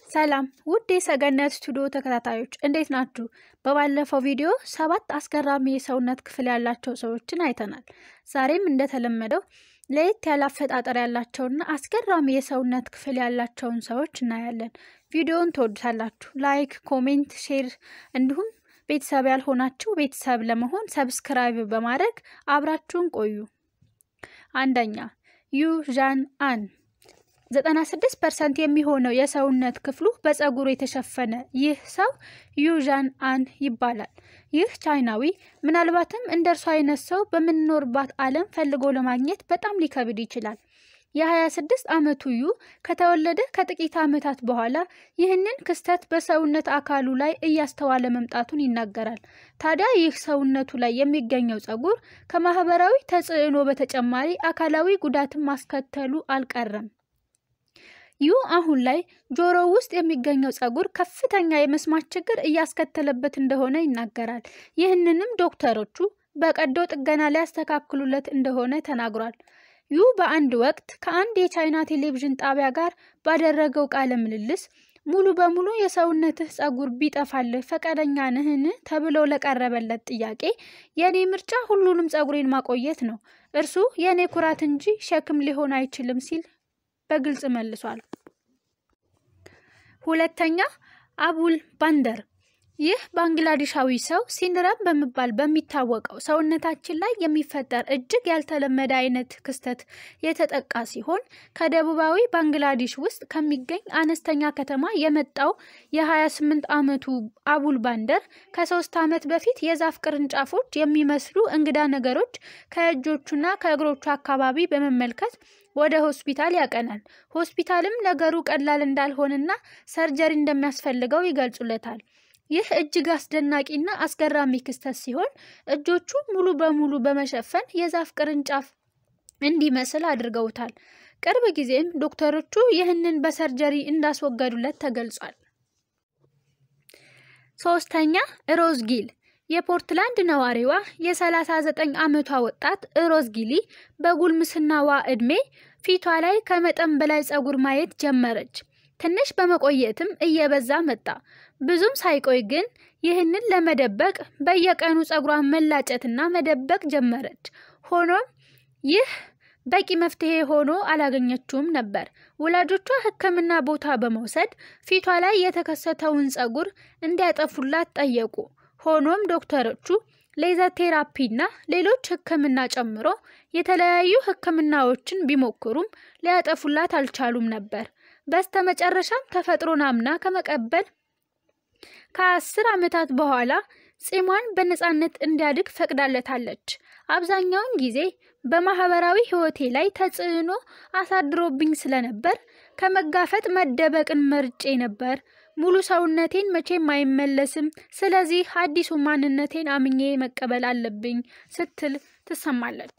ሰላም ውድ የሰገነት ስቱዲዮ ተከታታዮች እንዴት ናችሁ? በባለፈው ቪዲዮ ሰባት አስገራሚ የሰውነት ክፍል ያላቸው ሰዎችን አይተናል። ዛሬም እንደተለመደው ለየት ያለ አፈጣጠር ያላቸውና አስገራሚ የሰውነት ክፍል ያላቸውን ሰዎች እናያለን። ቪዲዮውን ትወዱታላችሁ። ላይክ፣ ኮሜንት፣ ሼር እንዲሁም ቤተሰብ ያልሆናችሁ ቤተሰብ ለመሆን ሰብስክራይብ በማድረግ አብራችሁን ቆዩ። አንደኛ ዩ ዣን አን 96 ፐርሰንት የሚሆነው የሰውነት ክፍሉ በፀጉር የተሸፈነ ይህ ሰው ዩዣን አን ይባላል። ይህ ቻይናዊ ምናልባትም እንደ እርሱ አይነት ሰው በምንኖርባት ዓለም ፈልጎ ለማግኘት በጣም ሊከብድ ይችላል። የ26 ዓመቱ ዩ ከተወለደ ከጥቂት ዓመታት በኋላ ይህንን ክስተት በሰውነት አካሉ ላይ እያስተዋለ መምጣቱን ይናገራል። ታዲያ ይህ ሰውነቱ ላይ የሚገኘው ፀጉር ከማህበራዊ ተጽዕኖ በተጨማሪ አካላዊ ጉዳትን ማስከተሉ አልቀረም። ዩ አሁን ላይ ጆሮ ውስጥ የሚገኘው ፀጉር ከፍተኛ የመስማት ችግር እያስከተለበት እንደሆነ ይናገራል። ይህንንም ዶክተሮቹ በቀዶ ጥገና ሊያስተካክሉለት እንደሆነ ተናግሯል። ዩ በአንድ ወቅት ከአንድ የቻይና ቴሌቪዥን ጣቢያ ጋር ባደረገው ቃለ ምልልስ ሙሉ በሙሉ የሰውነትህ ፀጉር ቢጠፋልህ ፈቃደኛ ነህን? ተብሎ ለቀረበለት ጥያቄ የእኔ ምርጫ ሁሉንም ፀጉሬን ማቆየት ነው፣ እርሱ የእኔ ኩራት እንጂ ሸክም ሊሆን አይችልም ሲል በግልጽ መልሷል። ሁለተኛ አቡል ባንደር ይህ ባንግላዴሻዊ ሰው ሲንድረም በመባል በሚታወቀው ሰውነታችን ላይ የሚፈጠር እጅግ ያልተለመደ አይነት ክስተት የተጠቃ ሲሆን ከደቡባዊ ባንግላዴሽ ውስጥ ከሚገኝ አነስተኛ ከተማ የመጣው የ28 ዓመቱ አቡል ባንደር ከሶስት ዓመት በፊት የዛፍ ቅርንጫፎች የሚመስሉ እንግዳ ነገሮች ከእጆቹና ከእግሮቹ አካባቢ በመመልከት ወደ ሆስፒታል ያቀናል። ሆስፒታልም ነገሩ ቀላል እንዳልሆነና ሰርጀሪ እንደሚያስፈልገው ይገልጹለታል። ይህ እጅግ አስደናቂና አስገራሚ ክስተት ሲሆን እጆቹ ሙሉ በሙሉ በመሸፈን የዛፍ ቅርንጫፍ እንዲመስል አድርገውታል። ቅርብ ጊዜም ዶክተሮቹ ይህንን በሰርጀሪ እንዳስወገዱለት ተገልጿል። ሶስተኛ ሮዝ ጊል የፖርትላንድ ነዋሪዋ የ39 ዓመቷ ወጣት ሮዝ ጊሊ በጉልምስናዋ ዕድሜ ፊቷ ላይ ከመጠን በላይ ፀጉር ማየት ጀመረች። ትንሽ በመቆየትም እየበዛ መጣ። ብዙም ሳይቆይ ግን ይህንን ለመደበቅ በየቀኑ ፀጉሯን መላጨትና መደበቅ ጀመረች። ሆኖም ይህ በቂ መፍትሄ ሆኖ አላገኘችውም ነበር። ወላጆቿ ሕክምና ቦታ በመውሰድ ፊቷ ላይ የተከሰተውን ፀጉር እንዲያጠፉላት ጠየቁ። ሆኖም ዶክተሮቹ ሌዘር ቴራፒና ሌሎች ሕክምና ጨምሮ የተለያዩ ሕክምናዎችን ቢሞክሩም ሊያጠፉላት አልቻሉም ነበር። በስተመጨረሻም ተፈጥሮን አምና ከመቀበል ከአስር ዓመታት በኋላ ጺሟን በነፃነት እንዲያድግ ፈቅዳለታለች። አብዛኛውን ጊዜ በማህበራዊ ህይወቴ ላይ ተጽዕኖ አሳድሮብኝ ስለነበር ከመጋፈጥ መደበቅን መርጬ ነበር። ሙሉ ሰውነቴን መቼም አይመለስም። ስለዚህ አዲሱ ማንነቴን አምኜ መቀበል አለብኝ ስትል ትሰማለች።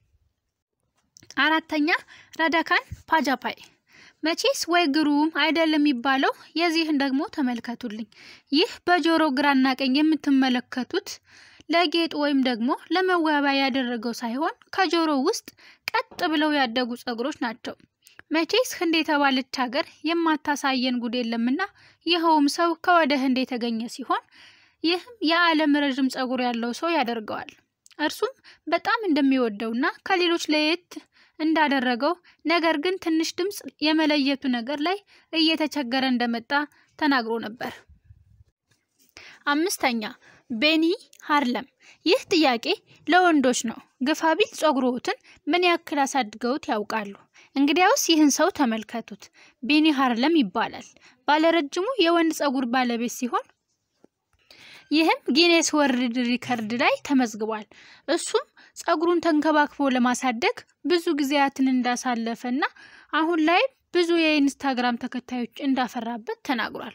አራተኛ ራዳካን ፓጃፓይ መቼስ ወይ ግሩም አይደል የሚባለው። የዚህን ደግሞ ተመልከቱልኝ። ይህ በጆሮ ግራና ቀኝ የምትመለከቱት ለጌጥ ወይም ደግሞ ለመዋቢያ ያደረገው ሳይሆን ከጆሮ ውስጥ ቀጥ ብለው ያደጉ ፀጉሮች ናቸው። መቼስ ህንድ የተባለች ሀገር የማታሳየን ጉድ የለምና ይኸውም ሰው ከወደ ህንድ የተገኘ ሲሆን ይህም የዓለም ረዥም ፀጉር ያለው ሰው ያደርገዋል። እርሱም በጣም እንደሚወደውና ከሌሎች ለየት እንዳደረገው ነገር ግን ትንሽ ድምፅ የመለየቱ ነገር ላይ እየተቸገረ እንደመጣ ተናግሮ ነበር። አምስተኛ ቤኒ ሃርለም። ይህ ጥያቄ ለወንዶች ነው። ግፋቢል ፀጉሮትን ምን ያክል አሳድገውት ያውቃሉ? እንግዲያውስ ይህን ሰው ተመልከቱት። ቤኒ ሃርለም ይባላል። ባለረጅሙ የወንድ ፀጉር ባለቤት ሲሆን ይህም ጊኔስ ወርልድ ሪከርድ ላይ ተመዝግቧል። እሱም ፀጉሩን ተንከባክቦ ለማሳደግ ብዙ ጊዜያትን እንዳሳለፈ እና አሁን ላይ ብዙ የኢንስታግራም ተከታዮች እንዳፈራበት ተናግሯል።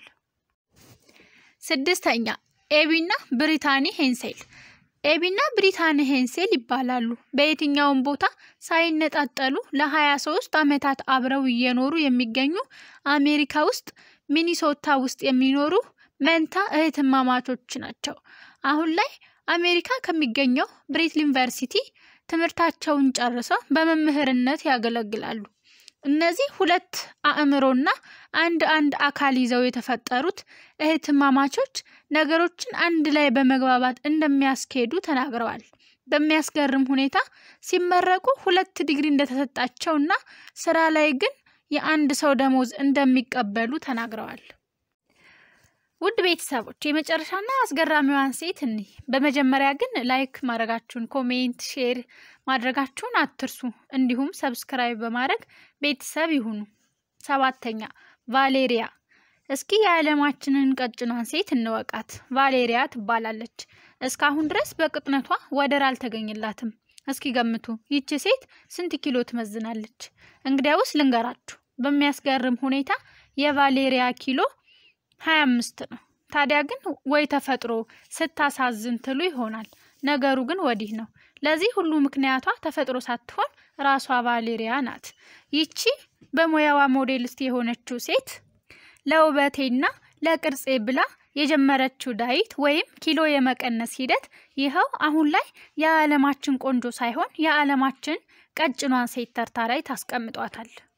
ስድስተኛ ኤቢና ብሪታኒ ሄንሴል። ኤቢና ብሪታኒ ሄንሴል ይባላሉ። በየትኛውም ቦታ ሳይነጣጠሉ ለ23 ዓመታት አብረው እየኖሩ የሚገኙ አሜሪካ ውስጥ ሚኒሶታ ውስጥ የሚኖሩ መንታ እህትማማቾች ናቸው። አሁን ላይ አሜሪካ ከሚገኘው ብሬት ዩኒቨርሲቲ ትምህርታቸውን ጨርሰው በመምህርነት ያገለግላሉ። እነዚህ ሁለት አእምሮና አንድ አንድ አካል ይዘው የተፈጠሩት እህትማማቾች ነገሮችን አንድ ላይ በመግባባት እንደሚያስኬዱ ተናግረዋል። በሚያስገርም ሁኔታ ሲመረቁ ሁለት ዲግሪ እንደተሰጣቸውና ስራ ላይ ግን የአንድ ሰው ደሞዝ እንደሚቀበሉ ተናግረዋል። ውድ ቤተሰቦች የመጨረሻና አስገራሚዋን ሴት እኒህ። በመጀመሪያ ግን ላይክ ማድረጋችሁን፣ ኮሜንት፣ ሼር ማድረጋችሁን አትርሱ። እንዲሁም ሰብስክራይብ በማድረግ ቤተሰብ ይሁኑ። ሰባተኛ ቫሌሪያ። እስኪ የዓለማችንን ቀጭኗን ሴት እንወቃት። ቫሌሪያ ትባላለች። እስካሁን ድረስ በቅጥነቷ ወደር አልተገኘላትም። እስኪ ገምቱ፣ ይቺ ሴት ስንት ኪሎ ትመዝናለች? እንግዲያውስ ልንገራችሁ። በሚያስገርም ሁኔታ የቫሌሪያ ኪሎ ሀያ አምስት ነው። ታዲያ ግን ወይ ተፈጥሮ ስታሳዝን ትሉ ይሆናል። ነገሩ ግን ወዲህ ነው። ለዚህ ሁሉ ምክንያቷ ተፈጥሮ ሳትሆን ራሷ ቫሌሪያ ናት። ይቺ በሙያዋ ሞዴሊስት የሆነችው ሴት ለውበቴና ለቅርጼ ብላ የጀመረችው ዳይት ወይም ኪሎ የመቀነስ ሂደት ይኸው አሁን ላይ የዓለማችን ቆንጆ ሳይሆን የዓለማችን ቀጭኗን ሴት ተርታ ላይ ታስቀምጧታል።